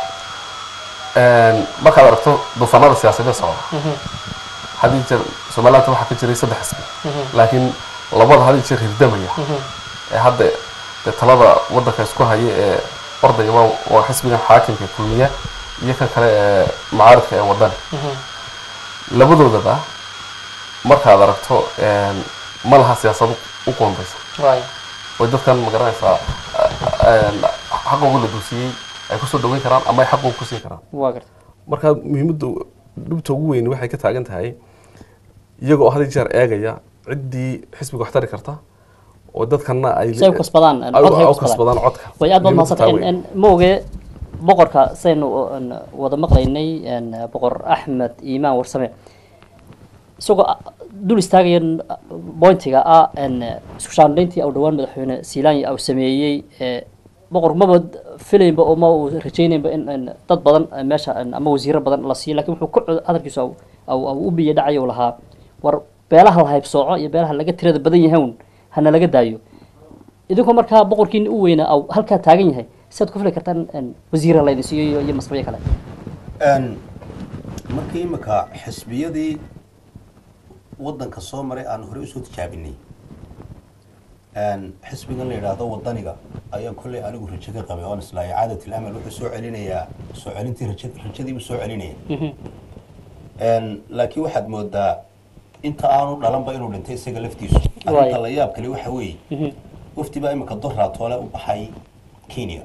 Een, markaad aragto duufaanada siyaasadeed socda hadii jeer somaliland waxaa ka jiray saddex xisbi laakiin labada hadii jeer hirdamaya ee hadda dee talada wadanka isku haya ee ordaya waa waa xisbigan xaakimka ee kulmiya iyo kan kale ee macaaridka ee wadani labadoodaba markaad aragto een, ma laha siyaasad u qoondaysa waay oo dadkan magaranaysaa een, xaqooga la duusiyey ay kusoo dhaweyn karaan ama ay xaqooga ku siin karaan waa garta marka muhiimadda dhibta ugu weyn waxay ka taagan tahay iyaga oo had iyo jeer eegaya ciddii xisbiga wax tari karta oo dadkana ay si ay u kasbadaan ay cod hay u u kasbadaan kasbadaan codka way aad baad Muhiimadda taa mahadsan weyn. mooge boqorka saynu n, wada maqlaynay n, boqor axmed iimaan warsame isagoo a- dul istaagaya n, bointiga ah n, isku shaandhayntii au dhawaan madaxweyne siilaanya au sameeyey ee, boqor maba filaynba oo ma uu rajaynaynba in in dad badan eh, meesha n, ama wasiiro badan la siiyo lakin wuxuu ku cod- hadalkiisu au- au au u biyo dhacayo lahaa war beelaha la haybsooco iyo beelaha laga tirada badan yahawn hana laga daayo idinkoo markaa boqorkiina u weynaa au halkaa taagan yahay siaad ku fili kartaan n, wasiira laydin siiyo iyo- iyo masrabiyo kale Een, markii imika xisbiyadii wadanka soo maray aan horey usoo tijaabinay een, xisbigan la yidhaahdo wadaniga ayaan kolley anigu rajo ka qabay oon islaahay caadatul amal wuxuu soo celinayaa soo celintii raja rajadiibuu soo celinaya Een, laakiin waxaad moodaa inta aanu dhalanba inuu dhintay isaga laftiisu arrinta Waay. la yaab kale waxa weeye wafdi baa imika doraatoole u baxay kenya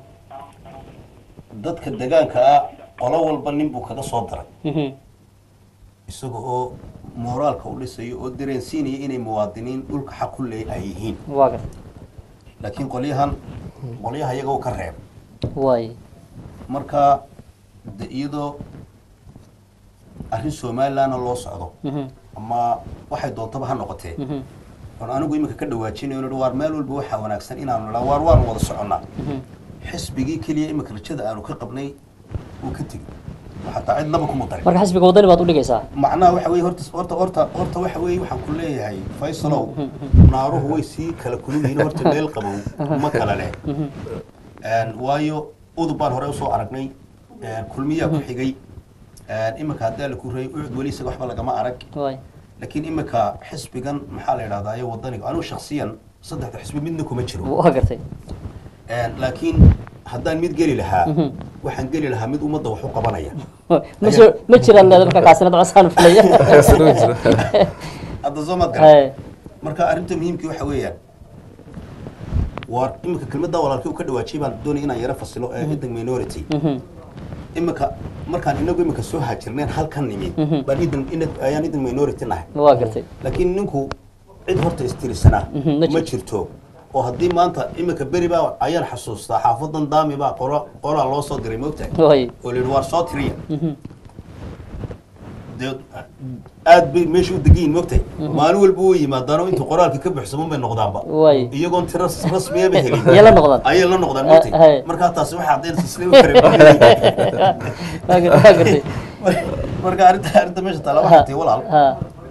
dadka degaanka ah qolo walba nin buu kaga soo daray isaga oo mooraalka u dhisayo oo dareensiinaya inay muwaadiniin dhulka xaq ku leey ay yihiin waa garta laakiin qolyahan qolyaha iyaga u ka reeb waay marka de iyadoo arrin somalilandna loo socdo ama waxay doontaba ha noqotee oon anigu iminka ka dhawaajinayo nidhi waar meel walba waxaa wanaagsan inaanu nidhaa waar waanu wada soconnaa xisbigii keliya iminka rajada aanu ka qabnay wuu ka tegey oo xataa cidnaba kuma darin marka xisbiga wadani baad udhigaysaa macnaha waxa weye horta horta horta horta waxa weeye waxaan ku leeyahay faysalow naaruhu way sii kala kulul yihiin horta meel qabow ma kala leh Een, waayo udub baan hore usoo aragnay een, kulmiyaa ku xigay een, iminka haddii alla ku reeyay ucud weli isaga waxba lagama arag waay laakiin iminka xisbigan maxaa la yidhahdaa iyo wadaniga anigu shaksiyan saddexda xisbi midna kuma jiro waa gartay Een, laakiin haddaan mid geli lahaa waxaan geli lahaa mid ummadda wax u qabanaya ma soo ma jiraan leeda marka kaasinad cosaan filaya Sida way jira. hadda soo maad garan Hay. marka arrinta muhiimkii waxa weeyaan war iminka kelmadda walaalkii uu ka dhawaajiyay baan doonaya inaan yaro fasilo ee ethnic minority iminka markaan inagu iminka soo haajirneen halkan nimid baan ethnic ethnic- ayaan ethnic minority nahay waa gartay laakiin ninku cid horta istirisanaa Mhm, ma ma jirto oo haddii maanta iminka beri baa ayaan xasuustaa xaafadan daami baa qora qoraa loo soo diray moogtahay way oo layidhi waar soo tiriya dee aad bay meesha u degayiin moogtahay maalin walba way yimaadaanoo intuu qoraalka ka buxsaman bay noqdaanba way iyagoon tiro rasmiyaba helin Yay la noqdaan. ayay la noqdaan Eh, moogtahay hey. markaa taasi waxaa caddaynaysa isla u waa kare gar- waa gartay marka arrinta arrinta meesha taala waxay tahay walaal ha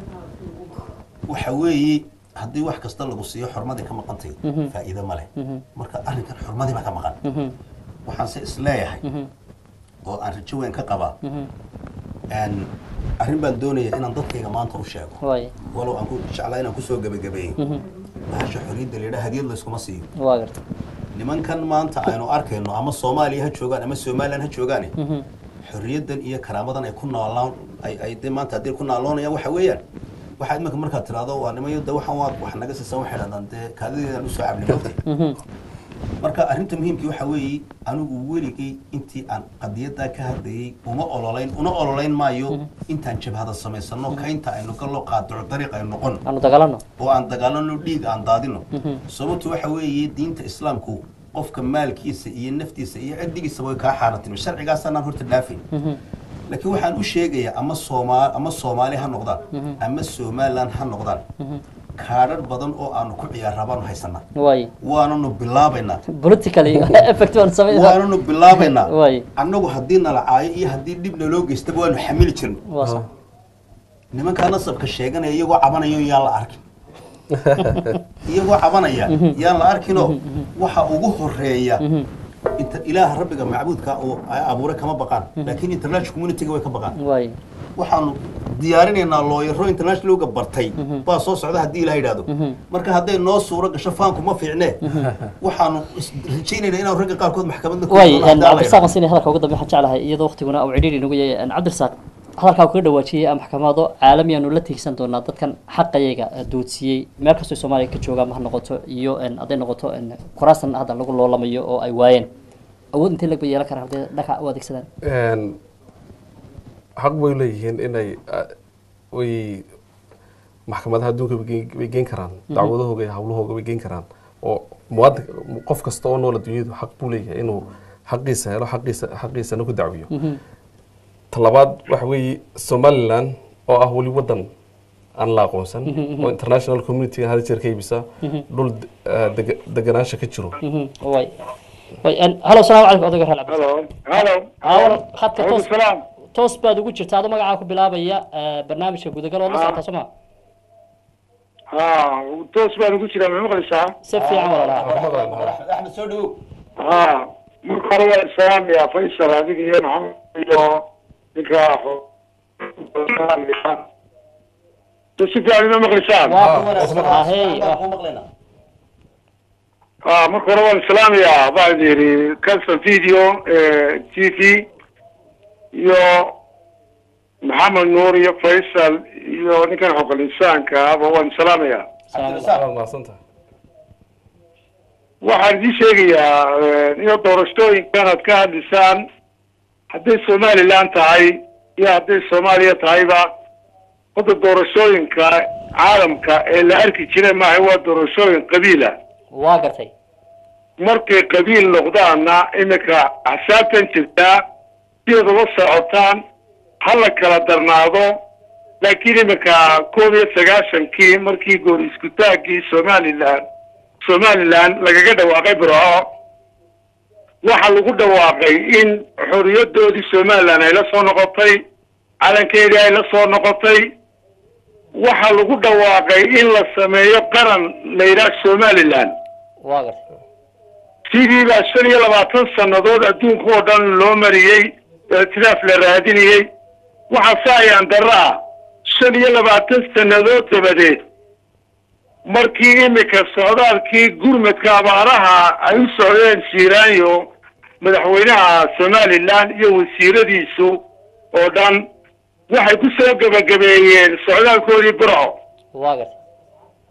waxa weeye haddii wax kasta lagu siiyo xurmadii ka maqantay faa'iido ma leh marka arrinkan xurmadii baa ka maqan waxaan se isleeyahay oo aan rajo weyn ka qabaa Een, arrin baan doonaya inaan dadkayga maanta u sheego way walow aan ku jeclaa inaan kusoo gebagabeeyo bahasha xorriyadda la yidhaha hadiyad layskuma siiyo waa gartay nimankan maanta aynu arkayno ama soomaaliya ha joogaan ama somalilan ha joogaane xorriyaddan iyo karaamadan ay ku noolaan ay ay dee maanta haddii ku naaloonayaan waxa weeyaan waxaa iminka markaad tiraahdo waa nimayo de waxaan waa wax naga siisan waxay dhahdaan dee kaadideedaan usoo cabnay mogtay marka arrinta muhiimkii waxa weeye anigu weligay intii aan qadiyaddaa ka hadlayay uma ololayn una ololayn maayo intaan jabhada samaysano kaynta aynu gallo qaadaco dariiq aynu noqon aanu dagaalano oo aan dagaalano dhiig aan daadino sababtu waxa weeye diinta islaamku qofka maalkiisa iyo naftiisa iyo ciddigiisaba way kaa xaaratin sharcigaasanaan horta dhaafayn laakiin waxaan u sheegayaa ama soomaa ama soomaali ha noqdaan ama somaliland ha noqdaan kaadhar badan oo aanu ku ciyaarraa baanu haysanaa way waananu bilaabaynaa politically effect waan samay waananu bilaabaynaa way annagu haddii nala caayo iyo haddii dhib naloo geystaba waanu xamili jirnay waa sax nimankaa nasabka sheeganaya iyagoo cabanayo yaan la arkin iyagoo cabanaya yaan la arkinoo waxa ugu horeeya inta ilaaha rabbiga macbuudka oo ay abuuray kama baqaan laakiin international communityga way ka baqaan way waxaanu diyaarinaynaa looyaro internationalga bartay baa soo socda haddii ilaha yidhaahdo marka hadday noo suuro gasho faanku ma fiicne waxaanu is- rajaynaynaa inaan ragga qaarkood maxkamadda ku way doono haddii alla cabdirasaaq aan siinay hadalka ugu dambe waxaan jeclahay iyadoo waqtiguna uu cidhiidhi inagu yahay cabdirasaaq hadalkaa uu kaga dhawaajiyey maxkamado caalami aanu la tiigsan doonaa dadkan xaqayaga duudsiyey meel kastoo soomaaliya ka joogaan ha noqoto iyo en, hadday noqoto en, kuraastan hadda lagu loolamayo oo ay waayeen awood intee lagba yeelan karaan hadday dhanka u adeegsadaan Een, xaq bay leeyihiin inay ah, way maxkamadaha adduunka way geen- way geen karaan dacwadahooga iyo hawlahooga way geen karaan oo muwaadin qof kasta oo nool adduunyadu xaq buu leeyahay inuu xaqiisa helo xaqiisa xaqiisana ku dacwiyo talabaad waxa weeye somaliland oo ah weli wadan aan la aqoonsan oo international community hada jeer ka iibisa dhul ah, dega- deganaansha ka jiro way way en, halo salaamu calaykum odayga reer cabdi halo halo Halo, khadka Aleykum toos salaam toos baad ugu jirta adoo magacaa ku bilaabaya eh, barnaamijka gudagal oo la socotaa soo ma ha toos baan ugu jiraa ma maqlaysaa si fiican walaalaha Axmed- axmed soo dhawow ha marka hore waa islaamaya faysal adiga iyo maxamed iyo ninka si fiican ima maqlaysaan waa ku wanaagsan Ah, hey, baan ah. kuu maqlaynaa ha marka hore waan islaamaya baan yidhi calson video t v iyo maxamed nuur iyo faysal iyo ninkan xoqol insaanka aba waan islaamaya cabdirasaaq waa mahadsantahay waxaan idiin sheegayaa iyo doorashooyinkan aad ka hadlisaan hadday somaliland tahay iyo hadday soomaaliya tahayba hadda doorashooyinka caalamka ee la arki jiray maaha waa doorashooyin qabiila waa gartay markay qabiil noqdaanna iminka axsaabtan jirtaa sideeda la socotaan ha la kala darnaado laakiin iminka koob iyo sagaashankii markii goor iskutaagii somaliland somaliland lagaga dhawaaqay burco waxaa lagu dhawaaqay in xoriyadoodii somaliland ay la soo noqotay calankeedii ay la soo noqotay waxaa lagu dhawaaqay in la sameeyo qaran la yidhaah somaliland waa gartay sidii baa shan iyo labaatan sannadood adduunka oo dhan loo mariyey ictiraaf la raadinayey waxaa se ayaan darro ah shan iyo labaatan sannadood dabadeed markii iminka socdaalkii gurmadka abaaraha ay u socdeen shiiraanyo madaxweynaha somaliland iyo wasiiradiisu oo dhan waxay ku soo gebagabeeyeen socdaalkoodii burco waa gartay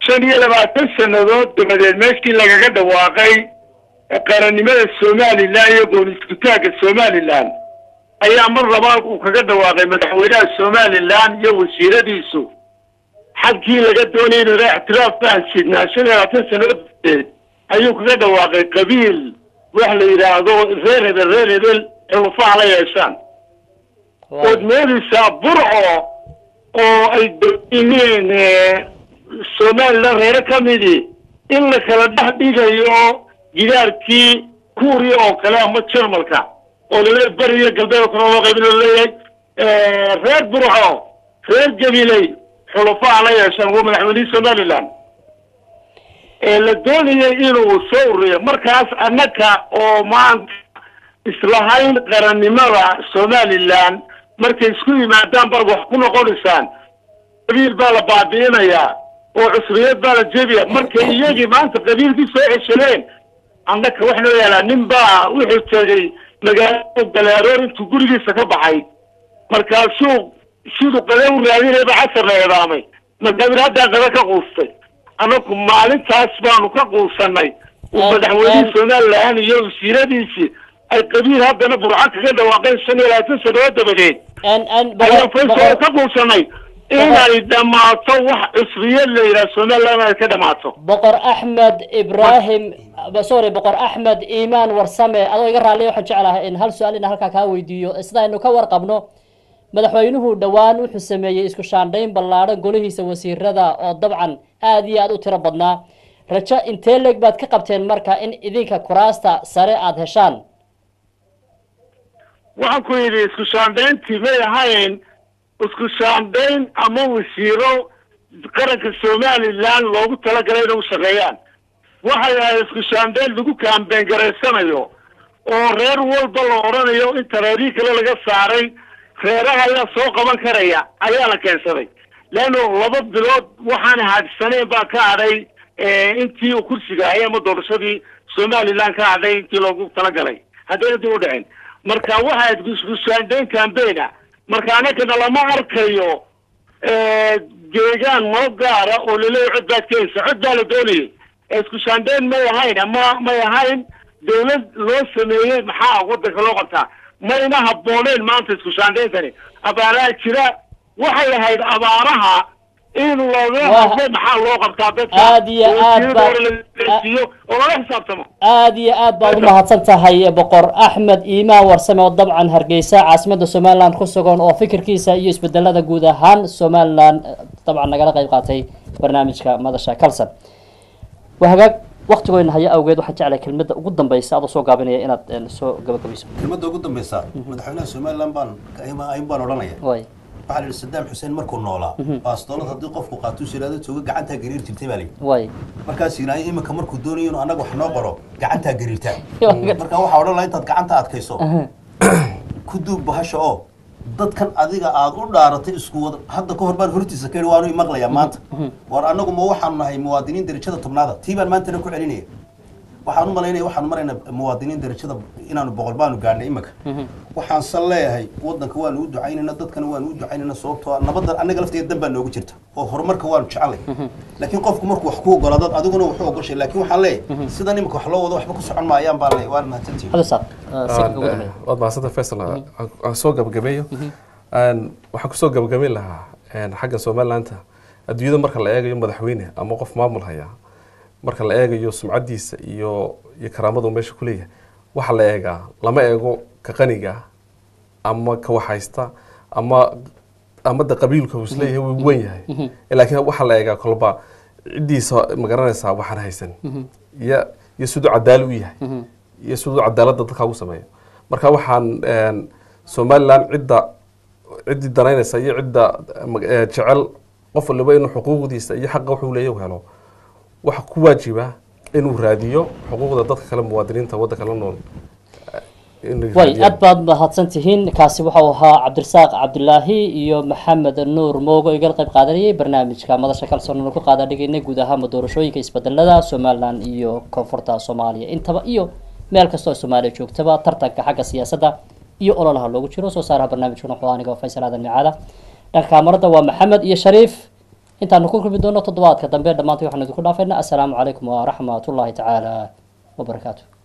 shan iyo labaatan sannadood dabadeed meeshii lagaga dhawaaqay qarannimada somalilan iyo gooniskutaagga somalilan ayaa mar labaad uu kaga dhawaaqay madaxweynaha somalilan iyo wasiiradiisu xagkii laga doonayay inuu ilaa ictiraaf baan sidnaa shan iyo labaatan sannadood dabadeed ayuu kaga dhawaaqay qabiil wax la yidhaahdo reer hebel reer hebel xulufaha la yeeshaan ood moodaysaa burco oo ay doonayeen somalilan reere ka midii in la kala dhex dhigayo gidaarkii kuuriya oo kale ama jarmalka oo laleeyahay beri iyo galbeed oo kale loo qaybin oo laleeyahay reer burco reer gabiley xulufaha la yeeshaan waa madaxweynihii somalilan ee la doonayay inuu soo ururiyo markaas annaga oo maanta islahayn qarannimada somalilan markay isku yimaadaan baad wax ku noqonaysaan qabiil baa la baabi'inayaa oo cusriyad baa la jebiya markay iyagii maanta qabiilkii soo ceshadeen annaka wax noo yaalaa nin baa wuxuu tegey magaalada galaaroor intuu gurigiisa ka baxay markaasuu siduu qade u raadinayba casar la eedaamay markaasuu haddaa qada ka quustay annaku maalintaas baanu ka quusanay uu madaxweynihii somalilan iyo wasiiradiisii ay qabiil haddana burco kaga dhawaaqeen shan iyo labaatan sannadood dabadeed ayaan faysal ka quusanay inay dhammaato wax cusriyad la yidhaha somalilan ay ka dhammaato boqor axmed ibraahim sorry boqor axmed iimaan warsame adoo iga raalliya waxaan jeclahay in hal su-aal ina halkaa kaa weydiiyo sida aynu ka warqabno madaxweynuhu dhowaan wuxuu sameeyey isku shaandhayn ballaadhan golihiisa wasiirada oo dabcan aada iyo aada u tiro badnaa rajo intee leeg baad ka qabteen marka in idinka kuraasta sare aada heshaan waxaan ku yidhi isku shaandhayntii may ahayn isku shaandhayn ama wasiiro qaranka somalilan loogu talagalay inay u shaqeeyaan waxay ahayd isku shaandhayn lagu kaambeen garaysanayo oo reer walba la odhanayo inta reerihii kale laga saaray reeraha ayaa soo qaban karaya ayaa la keensaday leanno laba bilood waxaan haadsaneen baa ka hadhay intii uu kursiga hayay ama doorashadii somalilan ka hadhay intii loogu talagalay haddayna dib u dhicin marka waxaa isku shaandhayn cambaigna marka anagana lama arkayo deegaan noo gaara oo laleeyahy cod baad keenaysa cod baa la doonayay isku shaandhayn may ahayn ama may ahayn dawlad loo sameeyey maxaa wadanka loo qabtaa mayna habbooneen maanta isku shaandhayntani abaaraha jira waxay ahayd abaaraha in looga hadlo maxaa loo qabtaa dadka aad iyo aad baa lasiiyo oo lala xisaabtamo aada iyo aad baad u mahadsan tahay boqor axmed iimaan warsame oo dabcan hargeysa caasimadda somalilan ku sugan oo fikirkiisa iyo isbedelada guud ahaan somalilan dabcan nagala qayb qaatay barnaamijka madasha calson waa hagaag waktigoyna haya awgeed waxaan jeclay kelmadda ugu dambeysa adoo soo gaabinaya inaad soo gabagabayso kelmadda ugu dambeysa madaxweynaha somalilan baan ayn baan odhanaya way waxaa la yidhi sadaam xuseen markuu noolaa baastoolad haddii qofku qaatuu shiraado jooga gacantaa gariir jirtay baa layidhi way markaas yidhaayo iminka markuu doonayo inuu annaga wax noo qoro gacantaa gariirtaa marka waxaa odhan laha intaad gacanta adkayso ku duub bahasha oo dadkan adiga aad u dhaaratay isku wada hadda ka hor baan hortiisa ka yidhi waanu imaqlayaa maanta war annagu ma waxaanu nahay muwaadiniin darajada tobnaada tii baan maantana ku celinaya waxaan u malaynaya waxaanu maraynaa muwaadiniin darajada inaanu boqol baanu gaadhnay iminka waxaan san leeyahay wadanka waanu u ducaynayna dadkana waanu u ducaynayna sababtoo ah nabadda annaga lafteeda dan baa noogu jirta oo horumarka waanu jecelay laakiin qofku markuu wax ku ogolaado adiguna wuxuu ogoshay laakiin waxaan leeyahay sidan iminka wax loo wado waxba ku socon maayaan baan leeyahay waana mahadsantihin hada saaq si ugu dambeeya waad mahadsantahay faysal aan soo gabagabeeyo waxaan kusoo gabagabeyn lahaa xagga somalilaanta adduunyada marka la eegayo madaxweyne ama qof maamul haya marka la eegayo sumcadiisa iyo iyo karaamadu meesha ku leeyahay waxa la eegaa lama eego ka qaniga ama ka waxhaysta ama ama de qabiilka uu isleeyahay wuu wen yahay laakiin waxaa la eegaa kolba ciddiisa magaranaysaa waxaan haysan iyo iyo siduu cadaali u yahay iyo siduu cadaaladda dadka ugu sameeyo marka waxaan somalilan cidda ciddii danaynaysa iyo cidda jecel qof waliba inuu xuquuqdiisa iyo xaqa wuxuu leeyahy u helo waxa ku waajiba inuu raadiyo xuquuqda dadka kale muwaadiniinta waddanka la nool way aad baad mahadsan tihiin kaasi waxa uu ahaa cabdirasaaq cabdulaahi iyo maxamed nuur moogo igala qayb qaadanayay barnaamijka madasha kalsoonana ku qaada dhigaynay guud ahaanba doorashooyinka isbedelada somalilan iyo koonfurta soomaaliya intaba iyo meel kastoo soomaaliya joogtaba tartanka xagga siyaasadda iyo ololaha loogu jiro soo saaraha barnaamijkuna wuxuu aniga faysal aadan micaada dhanka kaamarada waa maxamed iyo shariif intaanu ku kulmi doono toddobaadka dambe dhammaantay waxaanu idinku dhaafaynaa assalaamu calaykum waraxmatullaahi tacaala wabarakaatu